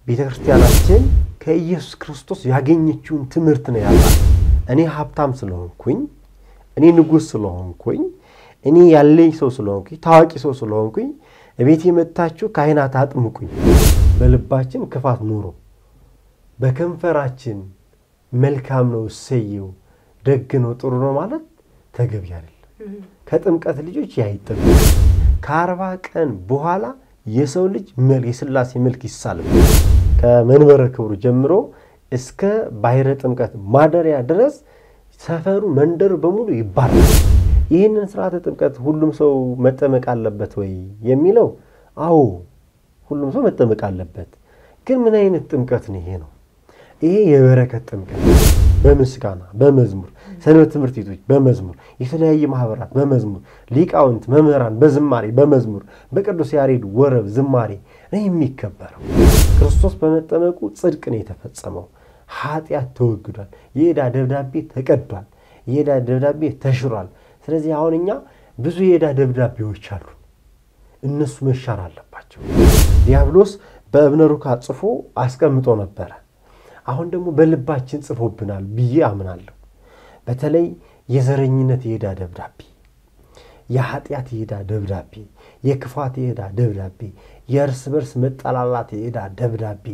ቤተ ክርስቲያናችን ከኢየሱስ ክርስቶስ ያገኘችውን ትምህርት ነው ያላት። እኔ ሀብታም ስለሆንኩኝ፣ እኔ ንጉሥ ስለሆንኩኝ፣ እኔ ያለኝ ሰው ስለሆንኩኝ፣ ታዋቂ ሰው ስለሆንኩኝ እቤት የመታችሁ ካህናት አጥምቁኝ። በልባችን ክፋት ኑሮ በከንፈራችን መልካም ነው እሰየው ደግ ነው ጥሩ ነው ማለት ተገቢ አይደለም። ከጥምቀት ልጆች ያይጠብ ከአርባ ቀን በኋላ የሰው ልጅ የሥላሴ መልክ ይሳልም ከመንበረ ክብሩ ጀምሮ እስከ ባሕረ ጥምቀት ማደሪያ ድረስ ሰፈሩ መንደሩ በሙሉ ይባላል። ይህንን ስርዓተ ጥምቀት ሁሉም ሰው መጠመቅ አለበት ወይ የሚለው፣ አዎ ሁሉም ሰው መጠመቅ አለበት። ግን ምን አይነት ጥምቀት ነው ይሄ ነው? ይሄ የበረከት ጥምቀት በምስጋና በመዝሙር ሰንበት ትምህርት ቤቶች በመዝሙር የተለያየ ማህበራት በመዝሙር ሊቃውንት መምህራን በዝማሬ በመዝሙር በቅዱስ ያሬድ ወረብ ዝማሬ ነው የሚከበረው። ክርስቶስ በመጠመቁ ጽድቅ ነው የተፈጸመው። ኃጢአት ተወግዷል። የዕዳ ደብዳቤ ተቀዷል። የዕዳ ደብዳቤ ተሽሯል። ስለዚህ አሁን እኛ ብዙ የዕዳ ደብዳቤዎች አሉ። እነሱ መሻር አለባቸው። ዲያብሎስ በእብነ ሩካ ጽፎ አስቀምጦ ነበረ። አሁን ደግሞ በልባችን ጽፎብናል ብዬ አምናለሁ። በተለይ የዘረኝነት የዕዳ ደብዳቤ፣ የኃጢአት የዕዳ ደብዳቤ፣ የክፋት የዕዳ ደብዳቤ፣ የእርስ በርስ መጠላላት የዕዳ ደብዳቤ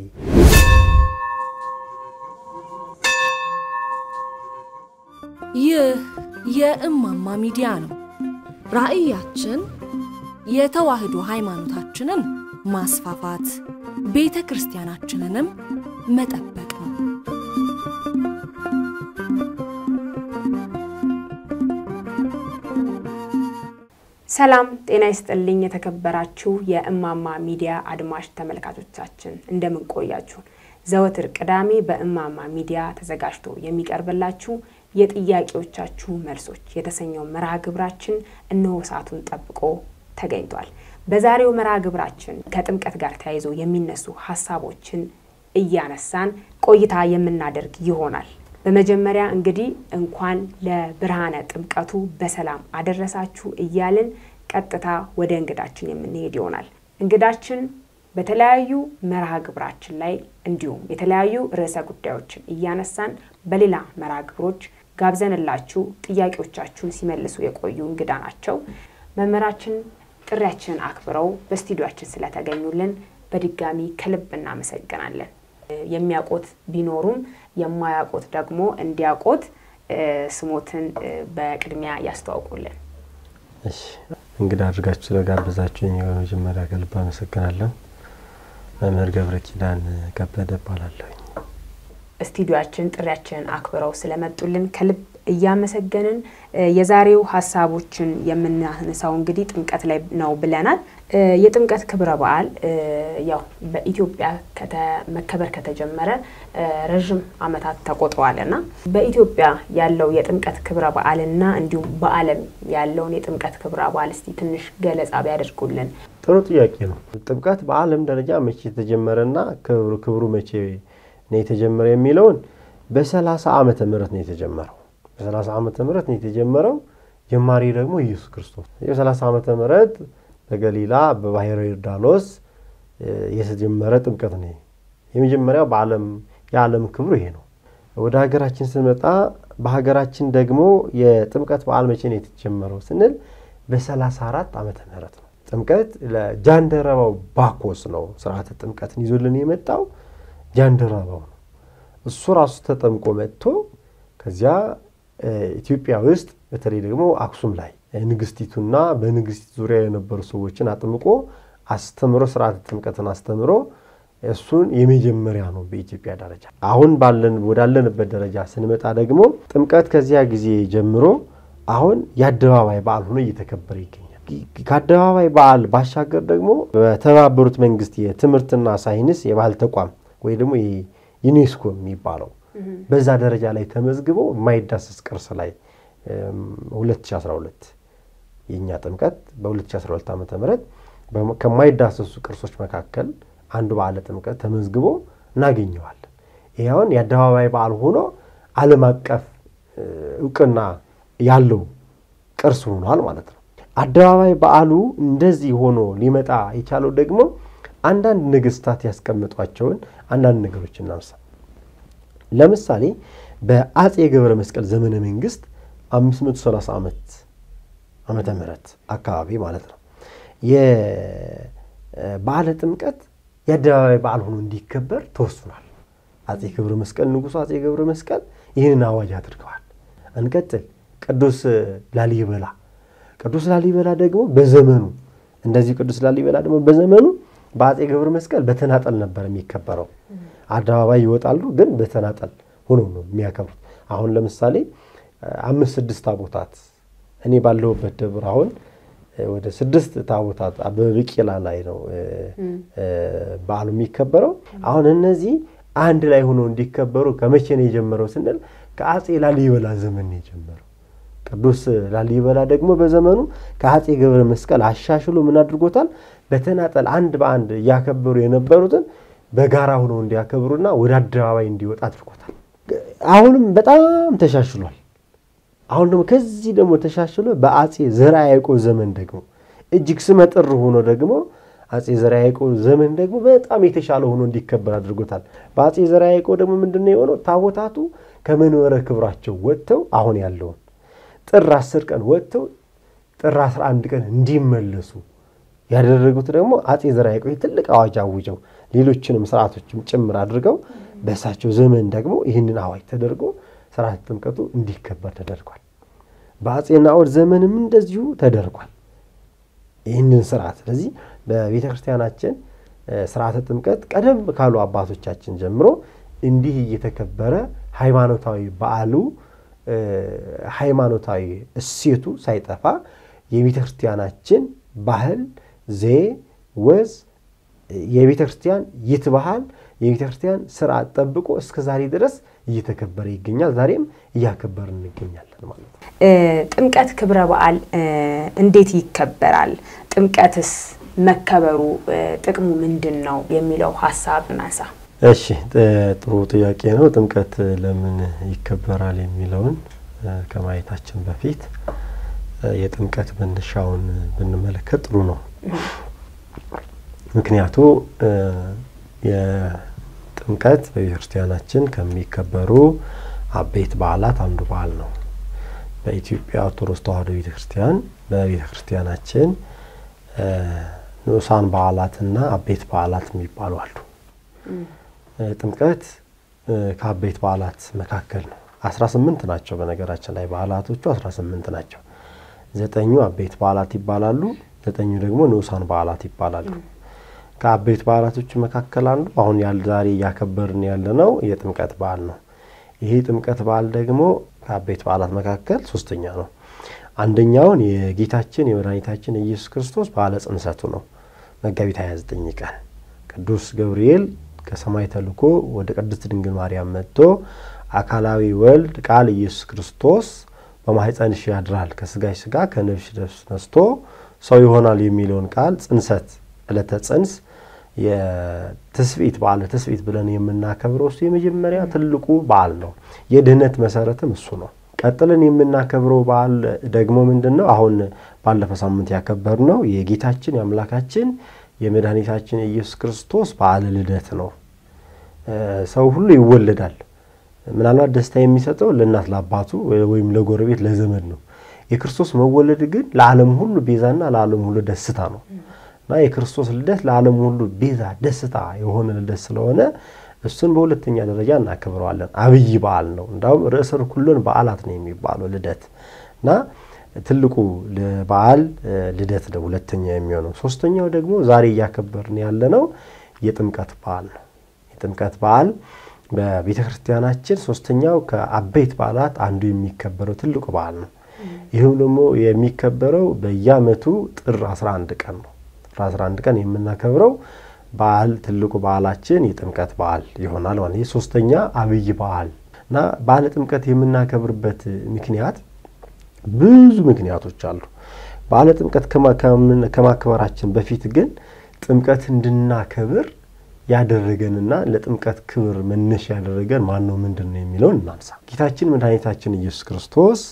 ይህ የእማማ ሚዲያ ነው። ራዕያችን የተዋህዶ ሃይማኖታችንን ማስፋፋት፣ ቤተ ክርስቲያናችንንም መጠበቅ ነው። ሰላም ጤና ይስጥልኝ። የተከበራችሁ የእማማ ሚዲያ አድማጭ ተመልካቾቻችን እንደምን ቆያችሁ? ዘወትር ቅዳሜ በእማማ ሚዲያ ተዘጋጅቶ የሚቀርብላችሁ የጥያቄዎቻችሁ መልሶች የተሰኘው መርሃ ግብራችን እነሆ ሰዓቱን ጠብቆ ተገኝቷል። በዛሬው መርሃ ግብራችን ከጥምቀት ጋር ተያይዞ የሚነሱ ሀሳቦችን እያነሳን ቆይታ የምናደርግ ይሆናል። በመጀመሪያ እንግዲህ እንኳን ለብርሃነ ጥምቀቱ በሰላም አደረሳችሁ እያልን ቀጥታ ወደ እንግዳችን የምንሄድ ይሆናል። እንግዳችን በተለያዩ መርሃ ግብራችን ላይ እንዲሁም የተለያዩ ርዕሰ ጉዳዮችን እያነሳን በሌላ መርሃ ግብሮች ጋብዘንላችሁ ጥያቄዎቻችሁን ሲመልሱ የቆዩ እንግዳ ናቸው። መምህራችን ጥሪያችንን አክብረው በስቱዲዮችን ስለተገኙልን በድጋሚ ከልብ እናመሰግናለን። የሚያውቁት ቢኖሩም የማያውቁት ደግሞ እንዲያውቁት ስሞትን በቅድሚያ ያስተዋውቁልን። እሺ እንግዳ አድርጋችሁ ስለጋበዛችሁኝ በመጀመሪያ ከልብ አመሰግናለሁ። መምህር ገብረ ኪዳን ከበደ እባላለሁኝ። ስቱዲዮችን ጥሪያችንን አክብረው ስለመጡልን ከልብ እያመሰገንን የዛሬው ሀሳቦችን የምናነሳው እንግዲህ ጥምቀት ላይ ነው ብለናል። የጥምቀት ክብረ በዓል ያው በኢትዮጵያ መከበር ከተጀመረ ረዥም ዓመታት ተቆጥረዋልና በኢትዮጵያ ያለው የጥምቀት ክብረ በዓልና እንዲሁም በዓለም ያለውን የጥምቀት ክብረ በዓል እስቲ ትንሽ ገለጻ ቢያደርጉልን። ጥሩ ጥያቄ ነው። ጥምቀት በዓለም ደረጃ መቼ የተጀመረና ክብሩ ክብሩ መቼ ነው የተጀመረ የሚለውን በሰላሳ ዓመተ ምህረት ነው የተጀመረው። በሰላሳ ዓመተ ምህረት ነው የተጀመረው። ጀማሪ ደግሞ ኢየሱስ ክርስቶስ የሰላሳ ዓመተ ምህረት በገሊላ በባሕረ ዮርዳኖስ የተጀመረ ጥምቀት ነው። የመጀመሪያው በዓለም የዓለም ክብሩ ይሄ ነው። ወደ ሀገራችን ስንመጣ በሀገራችን ደግሞ የጥምቀት በዓል መቼ ነው የተጀመረው ስንል በሰላሳ አራት ዓመተ ምህረት ነው። ጥምቀት ለጃንደረባው ባኮስ ነው ስርዓተ ጥምቀትን ይዞልን የመጣው ጃንደረባው ነው። እሱ ራሱ ተጠምቆ መጥቶ ከዚያ ኢትዮጵያ ውስጥ በተለይ ደግሞ አክሱም ላይ ንግስቲቱና በንግስቲቱ ዙሪያ የነበሩ ሰዎችን አጥምቆ አስተምሮ ስርዓተ ጥምቀትን አስተምሮ እሱን የመጀመሪያ ነው በኢትዮጵያ ደረጃ። አሁን ባለን ወዳለንበት ደረጃ ስንመጣ ደግሞ ጥምቀት ከዚያ ጊዜ ጀምሮ አሁን የአደባባይ በዓል ሆኖ እየተከበረ ይገኛል። ከአደባባይ በዓል ባሻገር ደግሞ በተባበሩት መንግስት የትምህርትና ሳይንስ የባህል ተቋም ወይ ደግሞ ዩኔስኮ የሚባለው በዛ ደረጃ ላይ ተመዝግቦ የማይዳሰስ ቅርስ ላይ 2012 የእኛ ጥምቀት በ2012 ዓ ም ከማይዳሰሱ ቅርሶች መካከል አንዱ በዓለ ጥምቀት ተመዝግቦ እናገኘዋለን። ይህ አሁን የአደባባይ በዓል ሆኖ ዓለም አቀፍ እውቅና ያለው ቅርስ ሆኗል ማለት ነው። አደባባይ በዓሉ እንደዚህ ሆኖ ሊመጣ የቻለው ደግሞ አንዳንድ ነገስታት ያስቀምጧቸውን አንዳንድ ነገሮች እናንሳ። ለምሳሌ በአጼ ገብረ መስቀል ዘመነ መንግስት 530 ዓመት ዓመተ ምህረት አካባቢ ማለት ነው የበዓለ ጥምቀት የአደባባይ በዓል ሆኖ እንዲከበር ተወስኗል። አጼ ገብረ መስቀል ንጉሱ አጼ ገብረ መስቀል ይህንን አዋጅ አድርገዋል። እንቀጥል። ቅዱስ ላሊበላ ቅዱስ ላሊበላ ደግሞ በዘመኑ እንደዚህ ቅዱስ ላሊበላ ደግሞ በዘመኑ በአጼ ገብረ መስቀል በተናጠል ነበር የሚከበረው። አደባባይ ይወጣሉ፣ ግን በተናጠል ሆኖ ነው የሚያከብሩት። አሁን ለምሳሌ አምስት ስድስት ታቦታት እኔ ባለሁበት ደብር አሁን ወደ ስድስት ታቦታት አበበ ቢቂላ ላይ ነው በዓሉ የሚከበረው። አሁን እነዚህ አንድ ላይ ሆኖ እንዲከበሩ ከመቼ ነው የጀመረው ስንል ከአጼ ላሊበላ ዘመን ነው የጀመረው። ቅዱስ ላሊበላ ደግሞ በዘመኑ ከአጼ ገብረ መስቀል አሻሽሎ ምን አድርጎታል? በተናጠል አንድ በአንድ እያከበሩ የነበሩትን በጋራ ሆነው እንዲያከብሩና ወደ አደባባይ እንዲወጣ አድርጎታል። አሁንም በጣም ተሻሽሏል። አሁን ደግሞ ከዚህ ደግሞ ተሻሽሎ በአጼ ዘርዓ ያዕቆብ ዘመን ደግሞ እጅግ ስመጥር ሆኖ ደግሞ አጼ ዘርዓ ያዕቆብ ዘመን ደግሞ በጣም የተሻለ ሆኖ እንዲከበር አድርጎታል። በአጼ ዘርዓ ያዕቆብ ደግሞ ምንድነው የሆነው? ታቦታቱ ከመንበረ ክብራቸው ወጥተው አሁን ያለውን ጥር አስር ቀን ወጥተው ጥር አስራ አንድ ቀን እንዲመለሱ ያደረጉት ደግሞ አጼ ዘርዓ ያዕቆብ ትልቅ አዋጅ አውጀው ሌሎችንም ስርዓቶችም ጭምር አድርገው በእሳቸው ዘመን ደግሞ ይህንን አዋጅ ተደርጎ ስርዓተ ጥምቀቱ እንዲከበር ተደርጓል። በአጼ ናኦድ ዘመንም እንደዚሁ ተደርጓል ይህንን ስርዓት። ስለዚህ በቤተ ክርስቲያናችን ስርዓተ ጥምቀት ቀደም ካሉ አባቶቻችን ጀምሮ እንዲህ እየተከበረ ሃይማኖታዊ በዓሉ ሃይማኖታዊ እሴቱ ሳይጠፋ የቤተ ክርስቲያናችን ባህል፣ ዘዬ፣ ወዝ የቤተ ክርስቲያን ይትባሃል የቤተ ክርስቲያን ስርዓት ጠብቆ እስከ ዛሬ ድረስ እየተከበረ ይገኛል። ዛሬም እያከበርን እንገኛለን ማለት ነው። ጥምቀት ክብረ በዓል እንዴት ይከበራል? ጥምቀትስ መከበሩ ጥቅሙ ምንድን ነው የሚለው ሀሳብ እናንሳ። እሺ፣ ጥሩ ጥያቄ ነው። ጥምቀት ለምን ይከበራል የሚለውን ከማየታችን በፊት የጥምቀት መነሻውን ብንመለከት ጥሩ ነው። ምክንያቱ የጥምቀት በቤተ ክርስቲያናችን ከሚከበሩ አበይት በዓላት አንዱ በዓል ነው። በኢትዮጵያ ኦርቶዶክስ ተዋሕዶ ቤተ ክርስቲያን በቤተ ክርስቲያናችን ንዑሳን በዓላትና አበይት በዓላት የሚባሉ አሉ። ጥምቀት ከአበይት በዓላት መካከል ነው። አስራ ስምንት ናቸው። በነገራችን ላይ በዓላቶቹ አስራ ስምንት ናቸው። ዘጠኙ አበይት በዓላት ይባላሉ። ዘጠኙ ደግሞ ንዑሳን በዓላት ይባላሉ። ከአበይት በዓላቶቹ መካከል አንዱ አሁን ዛሬ እያከበርን ያለነው የጥምቀት በዓል ነው። ይሄ ጥምቀት በዓል ደግሞ ከአበይት በዓላት መካከል ሶስተኛ ነው። አንደኛውን የጌታችን የመድኃኒታችን የኢየሱስ ክርስቶስ በዓለ ጽንሰቱ ነው። መጋቢት 29 ቀን ቅዱስ ገብርኤል ከሰማይ ተልኮ ወደ ቅድስት ድንግል ማርያም መጥቶ አካላዊ ወልድ ቃል ኢየሱስ ክርስቶስ በማኅፀንሽ ያድራል ከስጋሽ ስጋ ከነፍስሽ ነፍስ ነስቶ ሰው ይሆናል የሚለውን ቃል ጽንሰት ዕለተ ጽንስ የትስብእት በዓለ ትስብእት ብለን የምናከብረው እሱ የመጀመሪያ ትልቁ በዓል ነው። የድህነት መሰረትም እሱ ነው። ቀጥለን የምናከብረው በዓል ደግሞ ምንድን ነው? አሁን ባለፈው ሳምንት ያከበርነው የጌታችን የአምላካችን የመድኃኒታችን የኢየሱስ ክርስቶስ በዓለ ልደት ነው። ሰው ሁሉ ይወለዳል። ምናልባት ደስታ የሚሰጠው ለእናት ለአባቱ ወይም ለጎረቤት ለዘመድ ነው። የክርስቶስ መወለድ ግን ለዓለም ሁሉ ቤዛና ለዓለም ሁሉ ደስታ ነው እና የክርስቶስ ልደት ለዓለም ሁሉ ቤዛ ደስታ የሆነ ልደት ስለሆነ እሱን በሁለተኛ ደረጃ እናከብረዋለን። አብይ በዓል ነው። እንዳውም ርዕሰ ኩሎን በዓላት ነው የሚባለው ልደት እና ትልቁ በዓል ልደት ነው ሁለተኛ የሚሆነው። ሶስተኛው ደግሞ ዛሬ እያከበርን ያለነው የጥምቀት በዓል ነው። የጥምቀት በዓል በቤተ ክርስቲያናችን ሶስተኛው ከአበይት በዓላት አንዱ የሚከበረው ትልቁ በዓል ነው። ይህም ደግሞ የሚከበረው በየዓመቱ ጥር 11 ቀን ነው። ጥር 11 ቀን የምናከብረው በዓል ትልቁ በዓላችን የጥምቀት በዓል ይሆናል ማለት ይህ ሶስተኛ አብይ በዓል እና በዓለ ጥምቀት የምናከብርበት ምክንያት ብዙ ምክንያቶች አሉ። በዓለ ጥምቀት ከማክበራችን በፊት ግን ጥምቀት እንድናከብር ያደረገንና ለጥምቀት ክብር መነሻ ያደረገን ማን ነው? ምንድን ነው የሚለውን እናንሳ። ጌታችን መድኃኒታችን ኢየሱስ ክርስቶስ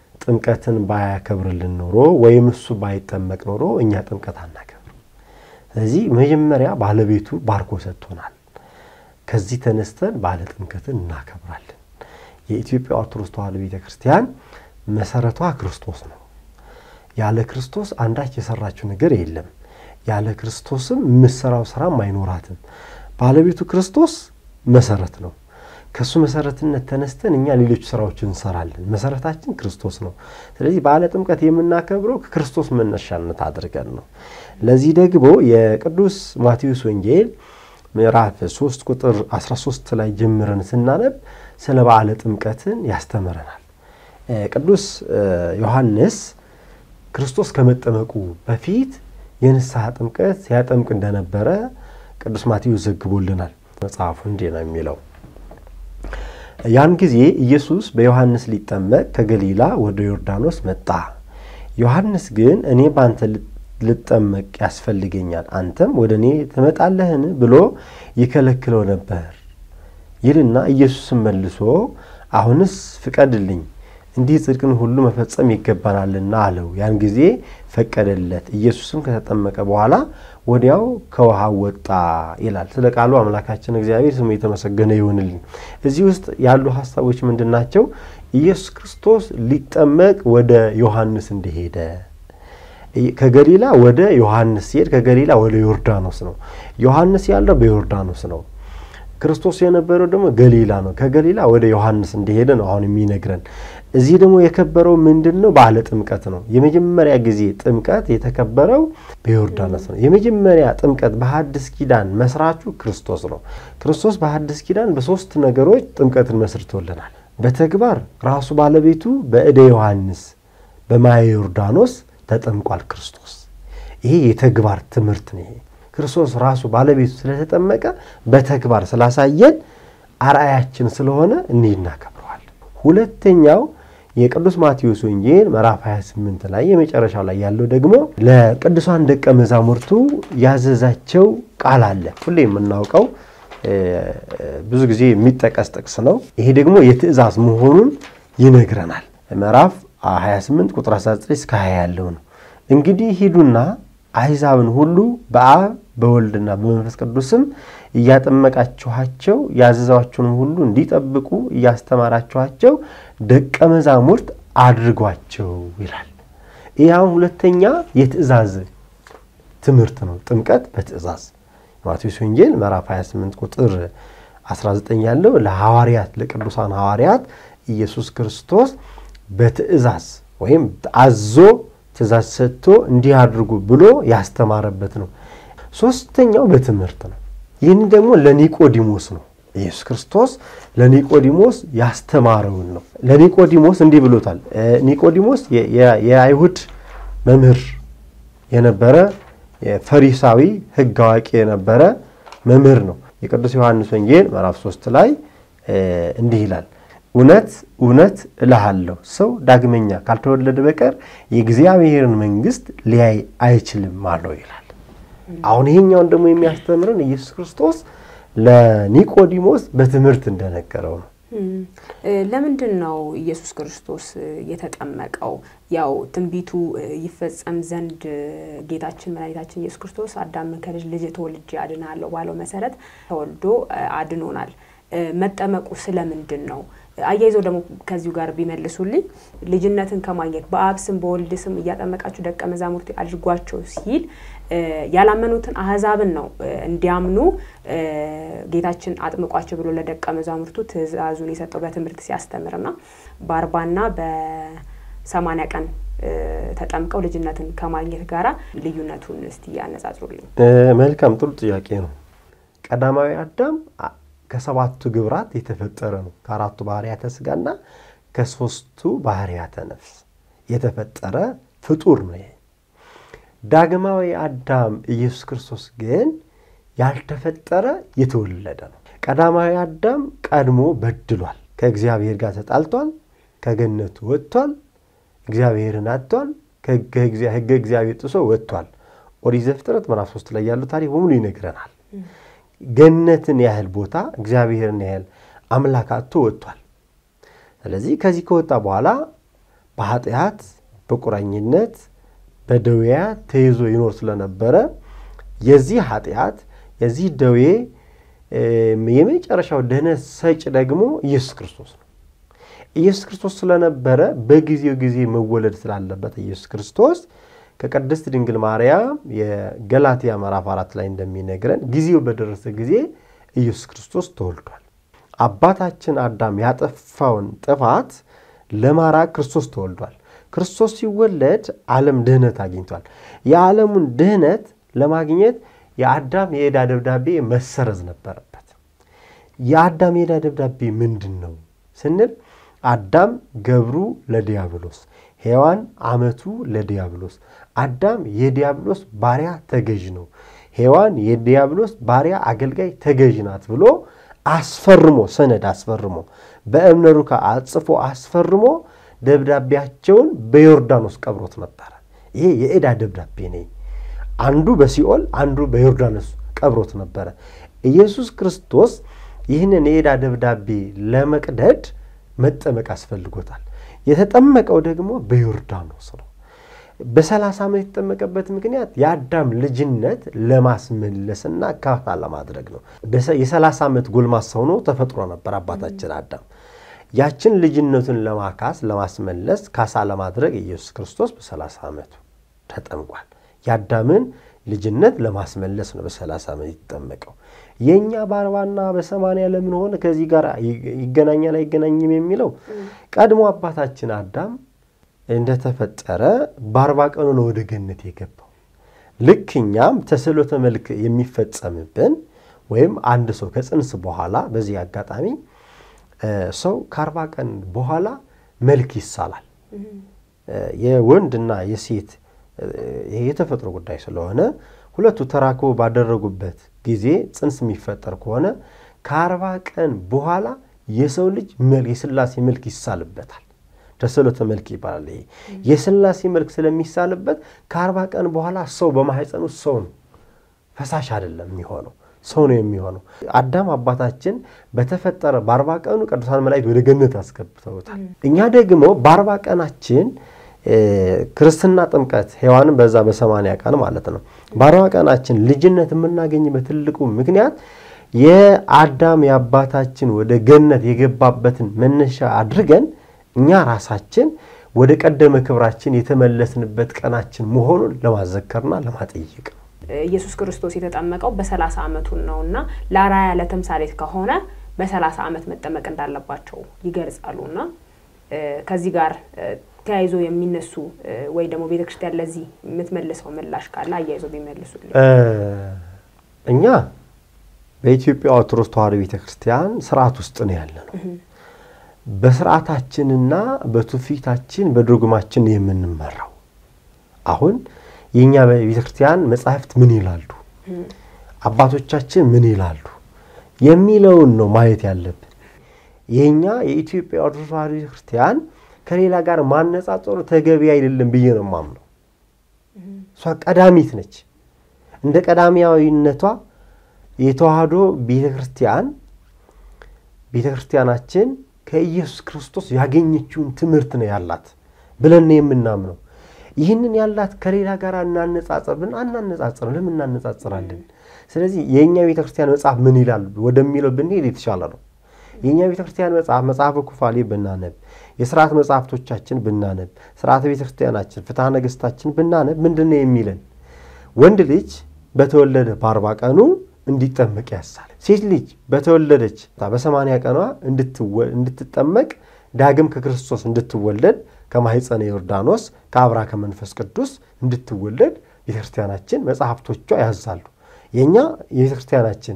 ጥምቀትን ባያከብርልን ኖሮ ወይም እሱ ባይጠመቅ ኖሮ እኛ ጥምቀት አናከብር። ስለዚህ መጀመሪያ ባለቤቱ ባርኮ ሰጥቶናል። ከዚህ ተነስተን ባለ ጥምቀትን እናከብራለን። የኢትዮጵያ ኦርቶዶክስ ተዋሕዶ ቤተ ክርስቲያን መሰረቷ ክርስቶስ ነው። ያለ ክርስቶስ አንዳች የሰራችው ነገር የለም። ያለ ክርስቶስም የምትሰራው ስራም አይኖራትም። ባለቤቱ ክርስቶስ መሰረት ነው። ከእሱ መሰረትነት ተነስተን እኛ ሌሎች ስራዎችን እንሰራለን። መሰረታችን ክርስቶስ ነው። ስለዚህ በዓለ ጥምቀት የምናከብረው ከክርስቶስ መነሻነት አድርገን ነው። ለዚህ ደግሞ የቅዱስ ማቴዎስ ወንጌል ምዕራፍ 3 ቁጥር 13 ላይ ጀምረን ስናነብ ስለ በዓለ ጥምቀትን ያስተምረናል። ቅዱስ ዮሐንስ ክርስቶስ ከመጠመቁ በፊት የንስሐ ጥምቀት ሲያጠምቅ እንደነበረ ቅዱስ ማቴዎስ ዘግቦልናል። መጽሐፉ እንዲህ ነው የሚለው ያን ጊዜ ኢየሱስ በዮሐንስ ሊጠመቅ ከገሊላ ወደ ዮርዳኖስ መጣ። ዮሐንስ ግን እኔ በአንተ ልጠመቅ ያስፈልገኛል፣ አንተም ወደ እኔ ትመጣለህን ብሎ ይከለክለው ነበር ይልና ኢየሱስም መልሶ አሁንስ ፍቀድልኝ፣ እንዲህ ጽድቅን ሁሉ መፈጸም ይገባናልና አለው። ያን ጊዜ ፈቀደለት። ኢየሱስም ከተጠመቀ በኋላ ወዲያው ከውሃው ወጣ ይላል። ስለ ቃሉ አምላካችን እግዚአብሔር ስሙ የተመሰገነ ይሁንልን። እዚህ ውስጥ ያሉ ሀሳቦች ምንድን ናቸው? ኢየሱስ ክርስቶስ ሊጠመቅ ወደ ዮሐንስ እንደሄደ ከገሊላ ወደ ዮሐንስ ሲሄድ ከገሊላ ወደ ዮርዳኖስ ነው። ዮሐንስ ያለው በዮርዳኖስ ነው። ክርስቶስ የነበረው ደግሞ ገሊላ ነው። ከገሊላ ወደ ዮሐንስ እንደሄደ ነው አሁን የሚነግረን። እዚህ ደግሞ የከበረው ምንድን ነው? በዓለ ጥምቀት ነው። የመጀመሪያ ጊዜ ጥምቀት የተከበረው በዮርዳኖስ ነው። የመጀመሪያ ጥምቀት በሐዲስ ኪዳን መስራቹ ክርስቶስ ነው። ክርስቶስ በሐዲስ ኪዳን በሶስት ነገሮች ጥምቀትን መስርቶልናል። በተግባር ራሱ ባለቤቱ በእደ ዮሐንስ በማየ ዮርዳኖስ ተጠምቋል ክርስቶስ። ይሄ የተግባር ትምህርት ነው። ይሄ ክርስቶስ ራሱ ባለቤቱ ስለተጠመቀ በተግባር ስላሳየን አርአያችን ስለሆነ እንዲህ እናከብረዋል። ሁለተኛው የቅዱስ ማቴዎስ ወንጌል ምዕራፍ 28 ላይ የመጨረሻው ላይ ያለው ደግሞ ለቅዱሳን ደቀ መዛሙርቱ ያዘዛቸው ቃል አለ። ሁሌ የምናውቀው ብዙ ጊዜ የሚጠቀስ ጥቅስ ነው። ይሄ ደግሞ የትእዛዝ መሆኑን ይነግረናል። ምዕራፍ 28 ቁጥር 19 እስከ 20 ያለው ነው። እንግዲህ ሂዱና አሕዛብን ሁሉ በአብ በወልድና በመንፈስ ቅዱስም እያጠመቃችኋቸው ያዘዛችሁንም ሁሉ እንዲጠብቁ እያስተማራችኋቸው ደቀ መዛሙርት አድርጓቸው ይላል። ይህ አሁን ሁለተኛ የትእዛዝ ትምህርት ነው። ጥምቀት በትእዛዝ ማቴዎስ ወንጌል ምዕራፍ 28 ቁጥር 19 ያለው ለሐዋርያት ለቅዱሳን ሐዋርያት ኢየሱስ ክርስቶስ በትእዛዝ ወይም አዞ ትእዛዝ ሰጥቶ እንዲህ አድርጉ ብሎ ያስተማረበት ነው። ሶስተኛው በትምህርት ነው። ይህን ደግሞ ለኒቆዲሞስ ነው። ኢየሱስ ክርስቶስ ለኒቆዲሞስ ያስተማረውን ነው። ለኒቆዲሞስ እንዲህ ብሎታል። ኒቆዲሞስ የአይሁድ መምህር የነበረ የፈሪሳዊ ሕግ አዋቂ የነበረ መምህር ነው። የቅዱስ ዮሐንስ ወንጌል ምዕራፍ ሶስት ላይ እንዲህ ይላል እውነት እውነት እልሃለሁ ሰው ዳግመኛ ካልተወለደ በቀር የእግዚአብሔርን መንግሥት ሊያይ አይችልም አለው ይላል። አሁን ይሄኛውን ደግሞ የሚያስተምረን ኢየሱስ ክርስቶስ ለኒቆዲሞስ በትምህርት እንደነገረው ነው። ለምንድን ነው ኢየሱስ ክርስቶስ የተጠመቀው? ያው ትንቢቱ ይፈጸም ዘንድ ጌታችን መድኃኒታችን ኢየሱስ ክርስቶስ አዳምን ከልጅ ልጅ ተወልጄ አድናለሁ ባለው መሰረት ተወልዶ አድኖናል። መጠመቁ ስለምንድን ነው? አያይዘው ደግሞ ከዚሁ ጋር ቢመልሱልኝ ልጅነትን ከማግኘት በአብ ስም በወልድ ስም እያጠመቃችሁ ደቀ መዛሙርት አድርጓቸው ሲል ያላመኑትን አህዛብን ነው እንዲያምኑ ጌታችን አጥምቋቸው ብሎ ለደቀ መዛሙርቱ ትእዛዙን የሰጠው በትምህርት ሲያስተምርና በአርባና በሰማንያ ቀን ተጠምቀው ልጅነትን ከማግኘት ጋራ ልዩነቱን እስቲ ያነጻጽሩልኝ። መልካም ጥሩ ጥያቄ ነው። ቀዳማዊ አዳም ከሰባቱ ግብራት የተፈጠረ ነው። ከአራቱ ባህርያተ ስጋና ከሶስቱ ባህርያተ ነፍስ የተፈጠረ ፍጡር ነው። ዳግማዊ አዳም ኢየሱስ ክርስቶስ ግን ያልተፈጠረ የተወለደ ነው። ቀዳማዊ አዳም ቀድሞ በድሏል። ከእግዚአብሔር ጋር ተጣልቷል። ከገነቱ ወጥቷል። እግዚአብሔርን አጥቷል። ሕገ እግዚአብሔር ጥሶ ወጥቷል። ኦሪት ዘፍጥረት ምዕራፍ ሶስት ላይ ያለው ታሪክ በሙሉ ይነግረናል። ገነትን ያህል ቦታ እግዚአብሔርን ያህል አምላክ አጥቶ ወጥቷል። ስለዚህ ከዚህ ከወጣ በኋላ በኃጢአት በቁራኝነት በደዌያት ተይዞ ይኖር ስለነበረ የዚህ ኃጢአት የዚህ ደዌ የመጨረሻው ድህነት ሰጭ ደግሞ ኢየሱስ ክርስቶስ ነው። ኢየሱስ ክርስቶስ ስለነበረ በጊዜው ጊዜ መወለድ ስላለበት ኢየሱስ ክርስቶስ ከቅድስት ድንግል ማርያም የገላትያ ምዕራፍ አራት ላይ እንደሚነግረን ጊዜው በደረሰ ጊዜ ኢየሱስ ክርስቶስ ተወልዷል። አባታችን አዳም ያጠፋውን ጥፋት ለማራቅ ክርስቶስ ተወልዷል። ክርስቶስ ሲወለድ ዓለም ድህነት አግኝቷል። የዓለሙን ድህነት ለማግኘት የአዳም የዕዳ ደብዳቤ መሰረዝ ነበረበት። የአዳም የዕዳ ደብዳቤ ምንድን ነው ስንል አዳም ገብሩ ለዲያብሎስ፣ ሔዋን አመቱ ለዲያብሎስ። አዳም የዲያብሎስ ባሪያ ተገዥ ነው፣ ሔዋን የዲያብሎስ ባሪያ አገልጋይ ተገዥ ናት ብሎ አስፈርሞ ሰነድ አስፈርሞ በእብነ ሩካ አጽፎ አስፈርሞ ደብዳቤያቸውን በዮርዳኖስ ቀብሮት ነበረ። ይሄ የዕዳ ደብዳቤ ነኝ። አንዱ በሲኦል አንዱ በዮርዳኖስ ቀብሮት ነበረ። ኢየሱስ ክርስቶስ ይህንን የዕዳ ደብዳቤ ለመቅደድ መጠመቅ አስፈልጎታል። የተጠመቀው ደግሞ በዮርዳኖስ ነው። በሰላሳ ዓመት የተጠመቀበት ምክንያት የአዳም ልጅነት ለማስመለስና ካሳ ለማድረግ ነው። የሰላሳ ዓመት ጎልማሳ ሆኖ ተፈጥሮ ነበር አባታችን አዳም። ያችን ልጅነቱን ለማካስ ለማስመለስ ካሳ ለማድረግ ኢየሱስ ክርስቶስ በሰላሳ ዓመቱ ተጠምቋል። የአዳምን ልጅነት ለማስመለስ ነው በሰላሳ ዓመት የተጠመቀው። የእኛ በአርባና በሰማንያ ለምን ሆነ ከዚህ ጋር ይገናኛል አይገናኝም የሚለው ቀድሞ አባታችን አዳም እንደተፈጠረ በአርባ ቀኑ ነው ወደ ገነት የገባው። ልክ እኛም ተስዕሎተ መልክ የሚፈጸምብን ወይም አንድ ሰው ከጽንስ በኋላ በዚህ አጋጣሚ ሰው ከአርባ ቀን በኋላ መልክ ይሳላል። የወንድና የሴት የተፈጥሮ ጉዳይ ስለሆነ ሁለቱ ተራክቦ ባደረጉበት ጊዜ ጽንስ የሚፈጠር ከሆነ ከአርባ ቀን በኋላ የሰው ልጅ የሥላሴ መልክ ይሳልበታል። ተስዕሎተ መልክ ይባላል። ይሄ የሥላሴ መልክ ስለሚሳልበት ከአርባ ቀን በኋላ ሰው በማህፀን ውስጥ ሰው ነው፣ ፈሳሽ አይደለም የሚሆነው ሰው ነው የሚሆነው። አዳም አባታችን በተፈጠረ በአርባ ቀኑ ቅዱሳን መላእክት ወደ ገነት አስገብተውታል። እኛ ደግሞ በአርባ ቀናችን ክርስትና ጥምቀት ሔዋንም በዛ በሰማንያ ቀን ማለት ነው። በአርባ ቀናችን ልጅነት የምናገኝበት ትልቁ ምክንያት የአዳም የአባታችን ወደ ገነት የገባበትን መነሻ አድርገን እኛ ራሳችን ወደ ቀደመ ክብራችን የተመለስንበት ቀናችን መሆኑን ለማዘከርና ለማጠየቅ ነው። ኢየሱስ ክርስቶስ የተጠመቀው በሰላሳ ዓመቱን ነው እና ለአርአያ ለተምሳሌት ከሆነ በሰላሳ ዓመት መጠመቅ እንዳለባቸው ይገልጻሉ እና ከዚህ ጋር ተያይዞ የሚነሱ ወይ ደግሞ ቤተ ክርስቲያን ለዚህ የምትመልሰው ምላሽ ካለ አያይዞ ቢመልሱልኝ። እኛ በኢትዮጵያ ኦርቶዶክስ ተዋሕዶ ቤተ ክርስቲያን ስርዓት ውስጥ ነው ያለ ነው። በስርዓታችንና በትውፊታችን በዶግማችን የምንመራው አሁን የእኛ ቤተ ክርስቲያን መጻሕፍት ምን ይላሉ፣ አባቶቻችን ምን ይላሉ የሚለውን ነው ማየት ያለብን። የእኛ የኢትዮጵያ ኦርቶዶክስ ተዋሕዶ ቤተ ክርስቲያን ከሌላ ጋር ማነጻጸሩ ተገቢ አይደለም ብዬ ነው የማምነው። እሷ ቀዳሚት ነች። እንደ ቀዳሚያዊነቷ የተዋሕዶ ቤተ ክርስቲያን ቤተ ክርስቲያናችን ከኢየሱስ ክርስቶስ ያገኘችውን ትምህርት ነው ያላት ብለን ነው የምናምነው። ይህንን ያላት ከሌላ ጋር እናነጻጽር ብን አናነጻጽርም። ለምን እናነጻጽራለን? ስለዚህ የእኛ ቤተ ክርስቲያን መጽሐፍ ምን ይላል ወደሚለው ብንሄድ የተሻለ ነው። የእኛ ቤተ ክርስቲያን መጽሐፍ መጽሐፈ ኩፋሌ ብናነብ፣ የስርዓት መጽሐፍቶቻችን ብናነብ፣ ስርዓተ ቤተ ክርስቲያናችን ፍትሐ ነገሥታችን ብናነብ ምንድን ነው የሚለን? ወንድ ልጅ በተወለደ በአርባ ቀኑ እንዲጠመቅ ያሳል። ሴት ልጅ በተወለደች በሰማንያ ቀኗ እንድትጠመቅ ዳግም ከክርስቶስ እንድትወለድ ከማኅፀነ ዮርዳኖስ ከአብራ ከመንፈስ ቅዱስ እንድትወለድ ቤተክርስቲያናችን መጽሐፍቶቿ ያዛሉ። የእኛ የቤተክርስቲያናችን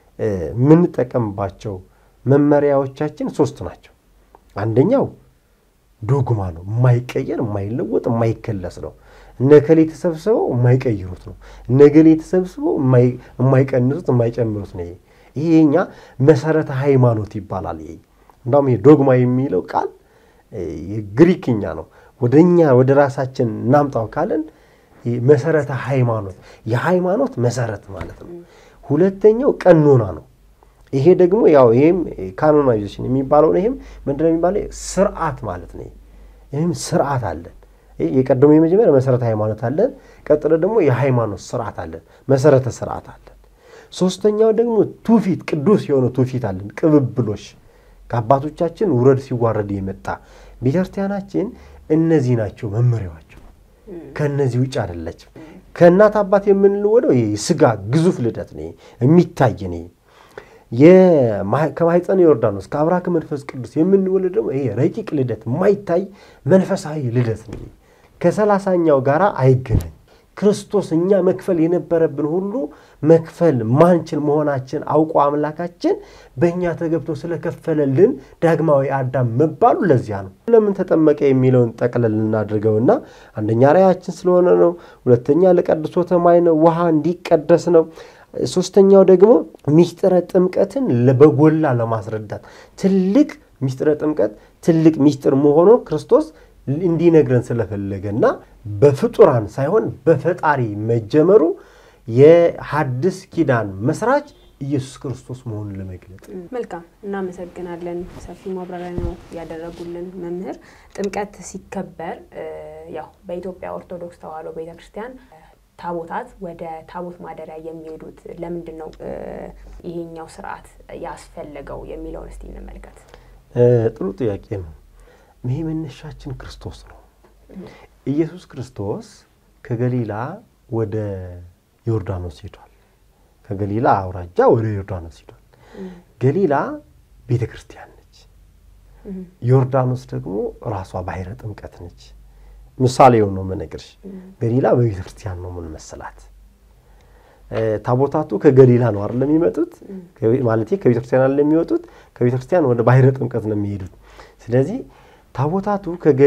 የምንጠቀምባቸው መመሪያዎቻችን ሶስት ናቸው። አንደኛው ዶግማ ነው። የማይቀየር የማይለወጥ የማይከለስ ነው። እነከሌ ተሰብስበው የማይቀይሩት ነው። እነገሌ ተሰብስበው የማይቀንሱት የማይጨምሩት ነው። ይሄ የኛ መሰረተ ሃይማኖት ይባላል። ይሄ እንዳውም ይሄ ዶግማ የሚለው ቃል የግሪክኛ ነው። ወደ እኛ ወደ ራሳችን እናምጣው ካለን መሰረተ ሃይማኖት የሃይማኖት መሰረት ማለት ነው። ሁለተኛው ቀኖና ነው። ይሄ ደግሞ ያው ይሄም ካኖናይዜሽን የሚባለው ይሄም ምንድነው የሚባለው ስርዓት ማለት ነው። ይህም ስርዓት አለን የቀደሙ የመጀመሪያ መሰረተ ሃይማኖት አለን። ቀጥሎ ደግሞ የሃይማኖት ስርዓት አለን፣ መሰረተ ስርዓት አለን። ሶስተኛው ደግሞ ትውፊት፣ ቅዱስ የሆነ ትውፊት አለን፣ ቅብብሎሽ ከአባቶቻችን ውረድ ሲዋረድ የመጣ ቤተክርስቲያናችን እነዚህ ናቸው መመሪያዋቸው። ከእነዚህ ውጭ አይደለችም። ከእናት አባት የምንለወደው የስጋ ግዙፍ ልደት ነው የሚታይ ነው። ከማኅፀነ ዮርዳኖስ ከአብራከ መንፈስ ቅዱስ የምንወለድ ደግሞ ይሄ ረቂቅ ልደት የማይታይ መንፈሳዊ ልደት ነው። ከሰላሳኛው ጋር አይገናኝ። ክርስቶስ እኛ መክፈል የነበረብን ሁሉ መክፈል ማንችል መሆናችን አውቆ አምላካችን በእኛ ተገብቶ ስለከፈለልን ዳግማዊ አዳም መባሉ ለዚያ ነው። ለምን ተጠመቀ የሚለውን ጠቅለል እናድርገውና አንደኛ ራያችን ስለሆነ ነው። ሁለተኛ ለቀድሶተ ማይ ነው፣ ውሃ እንዲቀደስ ነው። ሶስተኛው ደግሞ ሚስጥረ ጥምቀትን በጎላ ለማስረዳት ትልቅ ሚስጥረ ጥምቀት ትልቅ ሚስጥር መሆኑን ክርስቶስ እንዲነግረን ስለፈለገና በፍጡራን ሳይሆን በፈጣሪ መጀመሩ የሐዲስ ኪዳን መስራች ኢየሱስ ክርስቶስ መሆኑን ለመግለጥ። መልካም እናመሰግናለን። ሰፊ ማብራሪያ ነው ያደረጉልን መምህር። ጥምቀት ሲከበር ያው በኢትዮጵያ ኦርቶዶክስ ተዋሕዶ ቤተክርስቲያን ታቦታት ወደ ታቦት ማደሪያ የሚሄዱት ለምንድን ነው? ይሄኛው ስርዓት ያስፈለገው የሚለውን እስቲ እንመልከት። ጥሩ ጥያቄ ነው። ይሄ መነሻችን ክርስቶስ ነው። ኢየሱስ ክርስቶስ ከገሊላ ወደ ዮርዳኖስ ሄዷል። ከገሊላ አውራጃ ወደ ዮርዳኖስ ሄዷል። ገሊላ ቤተ ክርስቲያን ነች። ዮርዳኖስ ደግሞ ራሷ ባሕረ ጥምቀት ነች። ምሳሌው ነው የምነግርሽ። ገሊላ በቤተ ክርስቲያን ነው ምን መሰላት። ታቦታቱ ከገሊላ ነው አይደለም የሚመጡት፣ ማለት ከቤተ ክርስቲያን አለ የሚወጡት፣ ከቤተ ክርስቲያን ወደ ባሕረ ጥምቀት ነው የሚሄዱት። ስለዚህ ታቦታቱ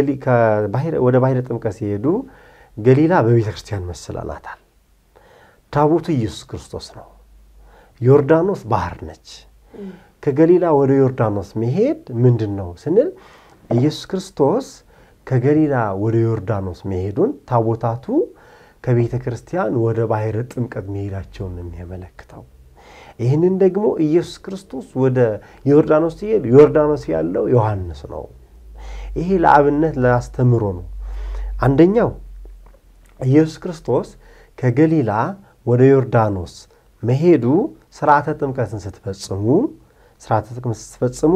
ወደ ባሕረ ጥምቀት ሲሄዱ ገሊላ በቤተ ክርስቲያን መሰላላታል። ታቦቱ ኢየሱስ ክርስቶስ ነው። ዮርዳኖስ ባህር ነች። ከገሊላ ወደ ዮርዳኖስ መሄድ ምንድን ነው ስንል ኢየሱስ ክርስቶስ ከገሊላ ወደ ዮርዳኖስ መሄዱን ታቦታቱ ከቤተ ክርስቲያን ወደ ባሕረ ጥምቀት መሄዳቸውን ነው የሚያመለክተው። ይህንን ደግሞ ኢየሱስ ክርስቶስ ወደ ዮርዳኖስ ሲሄድ ዮርዳኖስ ያለው ዮሐንስ ነው። ይሄ ለአብነት ለአስተምሮ ነው። አንደኛው ኢየሱስ ክርስቶስ ከገሊላ ወደ ዮርዳኖስ መሄዱ ስርዓተ ጥምቀትን ስትፈጽሙ ስርዓተ ጥምቀትን ስትፈጽሙ